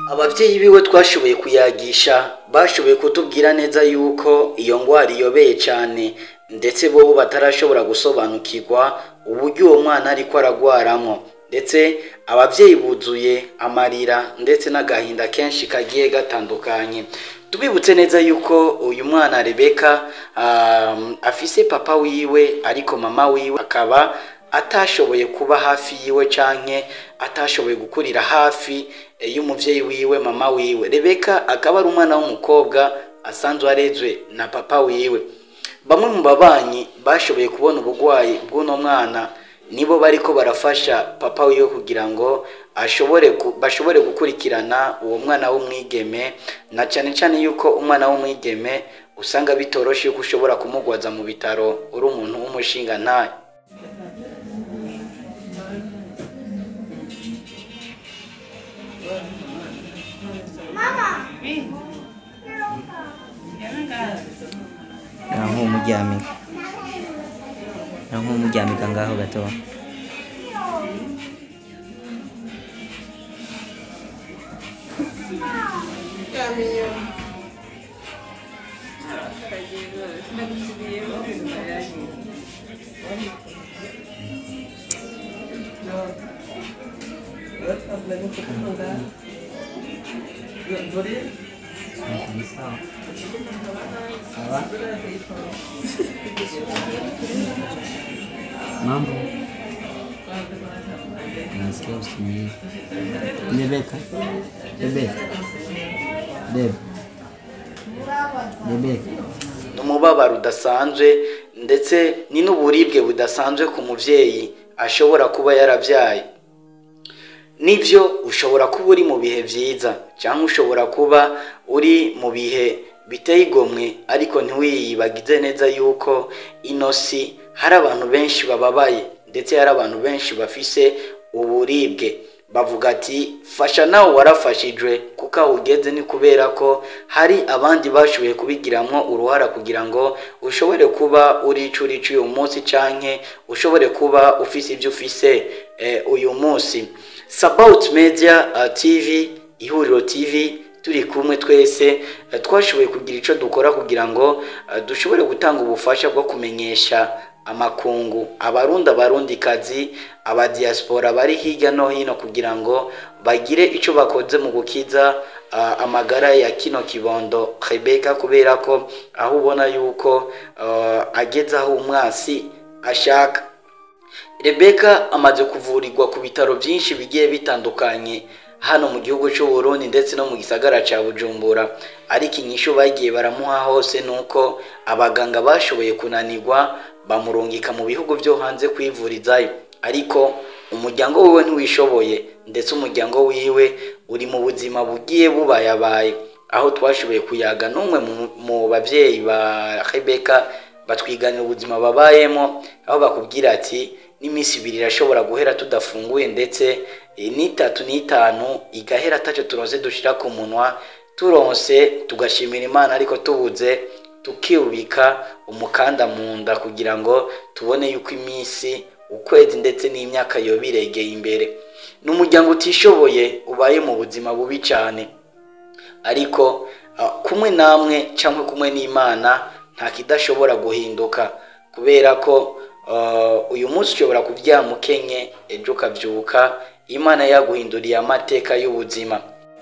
ababyeyi biwe twashoboye kuyagisha bashoboye kutubwira neza yuko iyo ndwara iyobeye cyane ndetse bo batarashobora gusobanukirwa uburyo uwo mwana ariko aragwaramo ndetse ababyeyi buzuye amarira ndetse n'agahinda kenshi kagiye gatandukanye tubibutse neza yuko uyu mwana rebeka um, afise papa wiwe ariko mama wiwe akaba atashoboye kuba hafi yiwe canke atashoboye gukurira hafi eh, y'umuvyeyi wiwe mama wiwe rebeka akaba ari umwana w'umukobwa asanzwe arezwe na papa wiwe bamwe mu babanyi bashoboye kubona ubugwayi bw'uno mwana nibo bariko barafasha papa wiwe kugira ngo ashobore ku- bashobore gukurikirana uwo mwana w'umwigeme na cyane cyane yuko umwana w'umwigeme usanga bitoroshe yuko ushobora kumugwaza mu bitaro uri umuntu w'umushinga ntayo naho umuryamika naho umuryamika ngaho gato mambo nasikia usingizi rebeka rebeka bebe rebeka ni umubabaro udasanzwe ndetse ni n'uburibwe budasanzwe ku mubyeyi ashobora kuba yarabyaye nibyo ushobora kuba uri mu bihe byiza cyangwa ushobora kuba uri mu bihe biteye igomwe ariko ntiwiyibagize neza yuko ino si hari abantu benshi bababaye ndetse hari abantu benshi bafise uburibwe bavuga ati fasha nawe warafashijwe kuko aho ugeze ni kubera ko hari abandi bashoboye kubigiramo uruhara kugira ngo ushobore kuba uri ico uri uyu munsi canke ushobore kuba ufise ibyo ufise eh, uyu munsi Sabaut Media uh, TV ihuriro TV turi kumwe twese eh, twashoboye kugira ico dukora kugira ngo eh, dushobore gutanga ubufasha bwo kumenyesha amakungu abarundi abarundikazi abadiaspora bari hirya no hino kugira ngo bagire icyo bakoze mu gukiza ah, amagara ya kino kibondo Rebeka kubera ko aho ubona yuko ah, ageze aho umwasi ashaka Rebeka amaze kuvurirwa ku bitaro byinshi bigiye bitandukanye hano mu gihugu cy'u Burundi ndetse no mu gisagara cya Bujumbura ariko inyishu bagiye baramuha hose nuko abaganga bashoboye kunanirwa bamurungika mu bihugu byo hanze kwivurizayo ariko umuryango wiwe ntiwishoboye ndetse umuryango wiwe uri mu buzima bugiye bubayabaye aho twashoboye kuyaga n'umwe mu- mu babyeyi ba Rebeka batwiganira ubuzima babayemo aho bakubwira ati n'iminsi ibiri irashobora guhera tudafunguye ndetse eh, n'itatu n'itanu igahera atacyo turonse dushira ku munwa turonse tugashimira imana ariko tubuze tukibika umukanda mu nda kugira ngo tubone yuko iminsi ukwezi ndetse n'imyaka yoba iregeye imbere ni umuryango utishoboye ubaye mu buzima bubi cyane ariko ah, kumwe namwe cyangwa kumwe n'imana nta kidashobora guhinduka kubera ko ah, uyu munsi ushobora kuryama ukenye ejo ukabyuka imana yaguhinduriye amateka y'ubuzima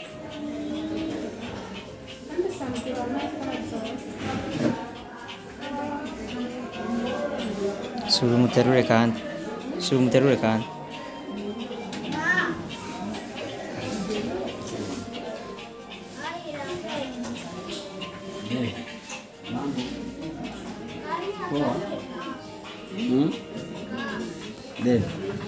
sura umuterure kandi sura umuterure kandi Bebe.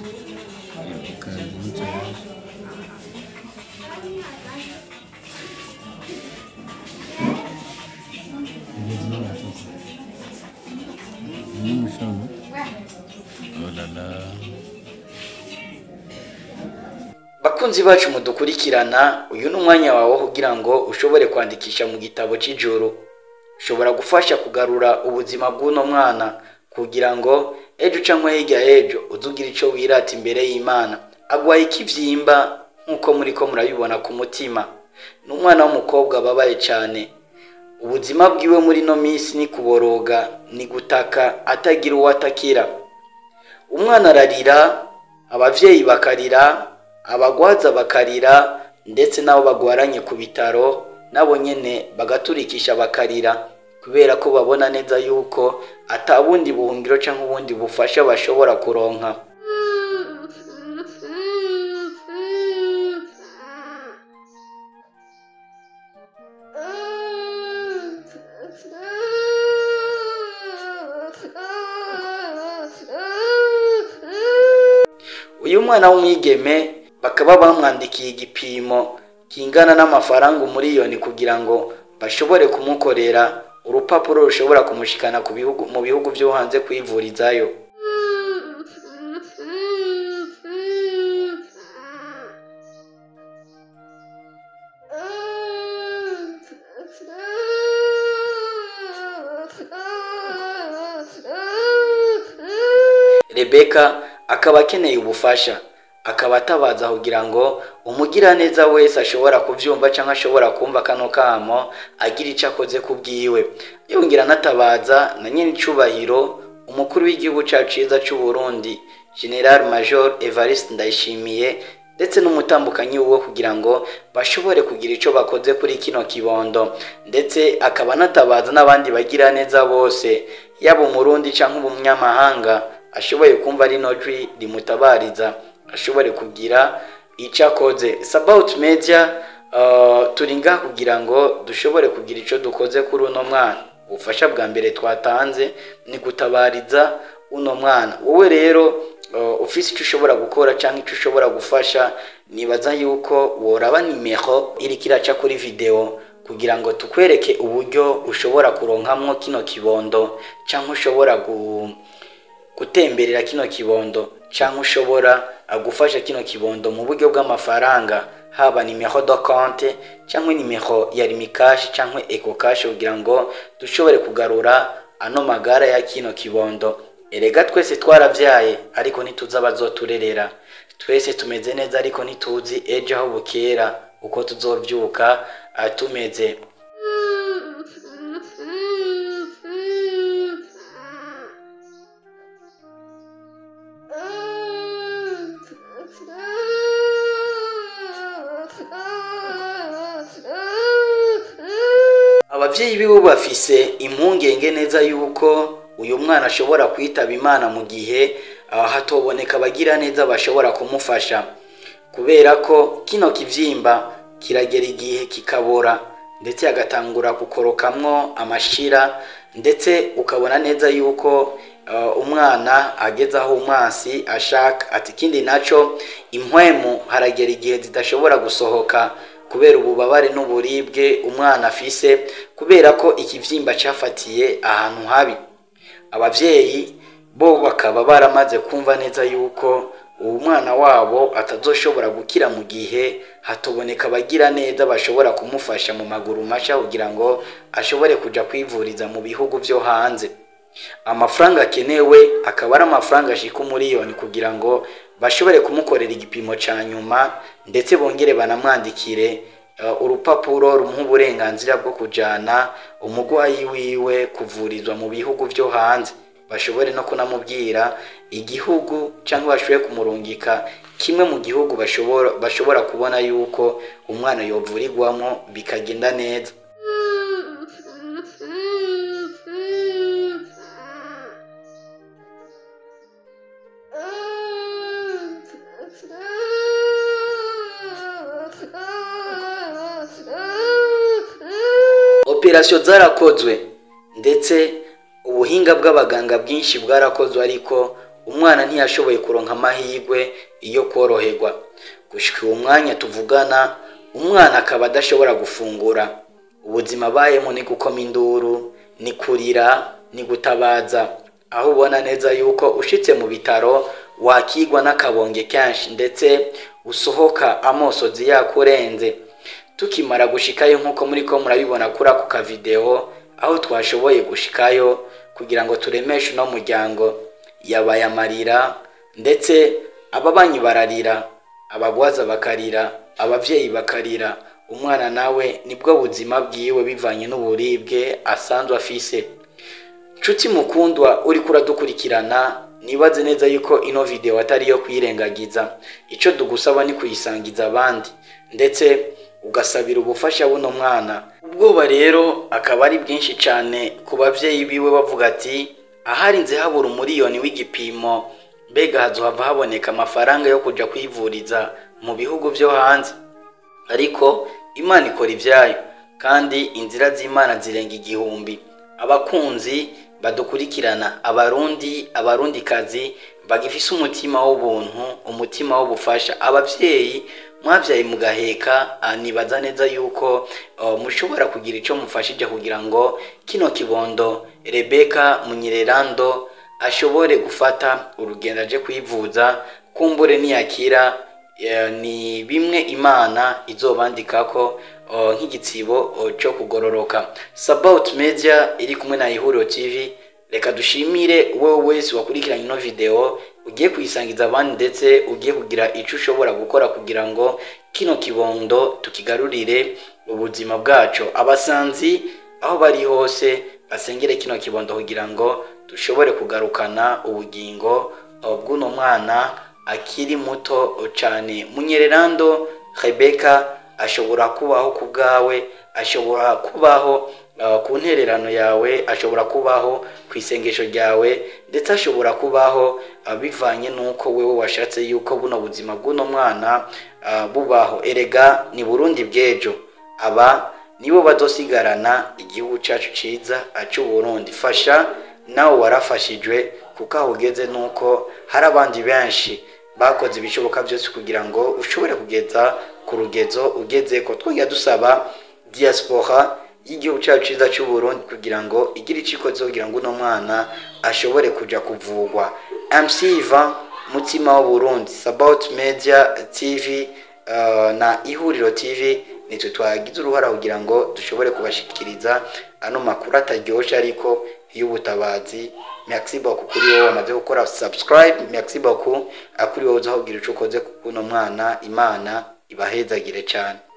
N'umushono. bakunzi bacu mudukurikirana uyu ni umwanya wawe kugira ngo ushobore kwandikisha mu gitabo cy'ijoro ushobora gufasha kugarura ubuzima bw'uno mwana kugira ngo ejo cyangwa hirya y'ejo uzugira icyo wirata imbere y'imana agwaye ikibyimba nk'uko muri ko murabibona ku mutima ni umwana w'umukobwa ababaye cyane ubuzima bwiwe muri ino minsi ni kuboroga ni gutaka atagira uwo atakira umwana ararira ababyeyi bakarira abagwaza bakarira ndetse n'abo bagwaranye ku bitaro nabo nyine bagaturikisha bakarira kubera ko babona neza yuko atabundi buhungiro cyangwa ubundi bufasha bashobora kuronka uyu mwana w'umwigeme bakaba bamwandikiye igipimo kingana n'amafaranga umuriyoni kugira ngo bashobore kumukorera urupapuro rushobora kumushikana ku bihugu mu bihugu byo hanze kwivurizayo rebeka akaba akeneye ubufasha akaba atabaza kugira ngo umugiraneza wese ashobora kubyumva cyangwa ashobora kumva kano kamo agira icyo akoze ku bwiwe yongera anatabaza na nyir'icyubahiro umukuru w'igihugu cyacu cyiza cy'u Burundi general major evariste ndayishimiye ndetse n'umutambukanyi wo kugira ngo bashobore kugira icyo bakoze kuri kino kibondo ndetse akaba anatabaza n'abandi bagira neza bose yaba umurundi cyangwa umunyamahanga ashoboye kumva rino jwi rimutabariza ashobore kugira icyo akoze sabawuti media turi ngaha kugira ngo dushobore kugira icyo dukoze kuri uno mwana ubufasha bwa mbere twatanze ni gutabariza uno mwana wowe rero ufite icyo ushobora gukora cyangwa icyo ushobora gufasha nibaza yuko woraba nimero iri kiraca kuri videwo kugira ngo tukwereke uburyo ushobora kuronkamwo kino kibondo cyangwa ushobora gutemberera kino kibondo cyangwa ushobora gufasha kino kibondo mu buryo bw'amafaranga haba nimero do konte cyangwa nimero ya rimikashi cyangwa eko kashi kugira ngo dushobore kugarura ano magara ya kino kibondo erega twese twarabyaye ariko ntituzi abazoturerera twese tumeze neza ariko ntituzi ejo aho bukera uko tuzobyuka tumeze ababyeyi biwe bafise impungenge neza yuko uyu mwana ashobora kwitaba imana mu gihe hatoboneka abagira neza bashobora kumufasha kubera ko kino kibyimba kiragera igihe kikabora ndetse agatangura gukorokamwo amashira ndetse ukabona neza yuko umwana ageze aho umwansi ashaka ati ikindi nacyo impwemu haragera igihe zidashobora gusohoka kubera ububabare n'uburibwe umwana afise kubera ko ikibyimba cyafatiye ahantu habi ababyeyi bo bakaba baramaze kumva neza yuko uwo mwana wabo atazoshobora gukira mu gihe hatoboneka abagira neza bashobora kumufasha mu maguru mashya kugira ngo ashobore kujya kwivuriza mu bihugu byo hanze amafaranga akenewe akaba ari amafaranga ashika umuriyoni kugira ngo bashobore kumukorera igipimo cya nyuma ndetse bongere banamwandikire urupapuro rumuha uburenganzira bwo kujyana umurwayi wiwe kuvurizwa mu bihugu byo hanze bashobore no kunamubwira igihugu cyangwa bashobore kumurungika kimwe mu gihugu bashobora bashobora kubona yuko umwana yovurirwamo bikagenda neza operasiyo zarakozwe ndetse ubuhinga bw'abaganga bwinshi bwarakozwe ariko umwana ntiyashoboye kuronka amahirwe yo koroherwa gushyika uwo mwanya tuvugana umwana akaba adashobora gufungura ubuzima abayemo ni gukoma induru ni kurira ni gutabaza aho ubona neza yuko ushyitse mu bitaro wakigwa n'akabonge kenshi ndetse usohoka amosozi yakurenze tukimara gushikayo nk'uko muri ko murabibona kuri ako kavidewo aho twashoboye gushikayo kugira ngo turemeshe uno muryango yabaye amarira ndetse ababanyi bararira abagwaza bakarira ababyeyi bakarira umwana nawe nibwo buzima bwiwe bivanye n'uburibwe asanzwe afise nshuti mukundwa uriko uradukurikirana nibaze neza yuko ino video atari iyo kuyirengagiza icyo tugusaba ni kuyisangiza abandi ndetse ugasabira ubufasha buno mwana ubwoba rero akaba ari bwinshi cyane ku babyeyi biwe bavuga ati aharinze habura umuriyoni w'igipimo mbega hazohava haboneka amafaranga yo kujya kwivuriza mu bihugu byo hanze ariko imana ikora ibyayo kandi inzira z'imana zirenga igihumbi abakunzi badukurikirana abarundi abarundikazi bagifise umutima w'ubuntu umutima w'ubufasha ababyeyi mwabyaye mugaheka nibaza neza yuko mushobora kugira icyo mufashije kugira ngo kino kibondo rebeka munyererando ashobore gufata urugendo aje kwivuza kumbure niyakira ni bimwe imana izobandika ko nk'igitsibo cyo kugororoka sabawuti media iri kumwe na ihuriro tv reka dushimire wowe wese wakurikiranye ino videwo ugiye kuyisangiza abandi ndetse ugiye kugira icyo ushobora gukora kugira ngo kino kibondo tukigarurire ubuzima bwacu abasanzi aho bari hose basengere kino kibondo kugira ngo dushobore kugarukana ubugingo bw'uno mwana akiri muto cyane munyererando rebeka ashobora kubaho ku bwawe ashobora kubaho ku ntererano yawe ashobora kubaho ku isengesho ryawe ndetse ashobora kubaho bivanye n'uko wowe washatse yuko buno buzima bw'uno mwana bubaho erega ni burundi bw'ejo aba nibo badosigarana igihugu cyacu cyiza Burundi fasha nawe warafashijwe kuko aho ugeze nuko hari abandi benshi bakoze ibishoboka byose kugira ngo ushobore kugeza ku rugezo ugeze ko twongera dusaba diaspora y'igihugu cyacu cyiza Burundi kugira ngo igire icyo ikoze kugira ngo uno mwana ashobore kujya kuvugwa MC Ivan mutima w'uburundi Sabaut Media TV na ihuriro TV nitwe twagize uruhara kugira ngo dushobore kubashikiriza ano makuru ataryoshye ariko y'ubutabazi merci beaucoup kuri wowe wamaze gukora subscribe merci beaucoup kuri wowe uzaho kugira icyo ukoze kuko uno mwana imana ibahezagire cyane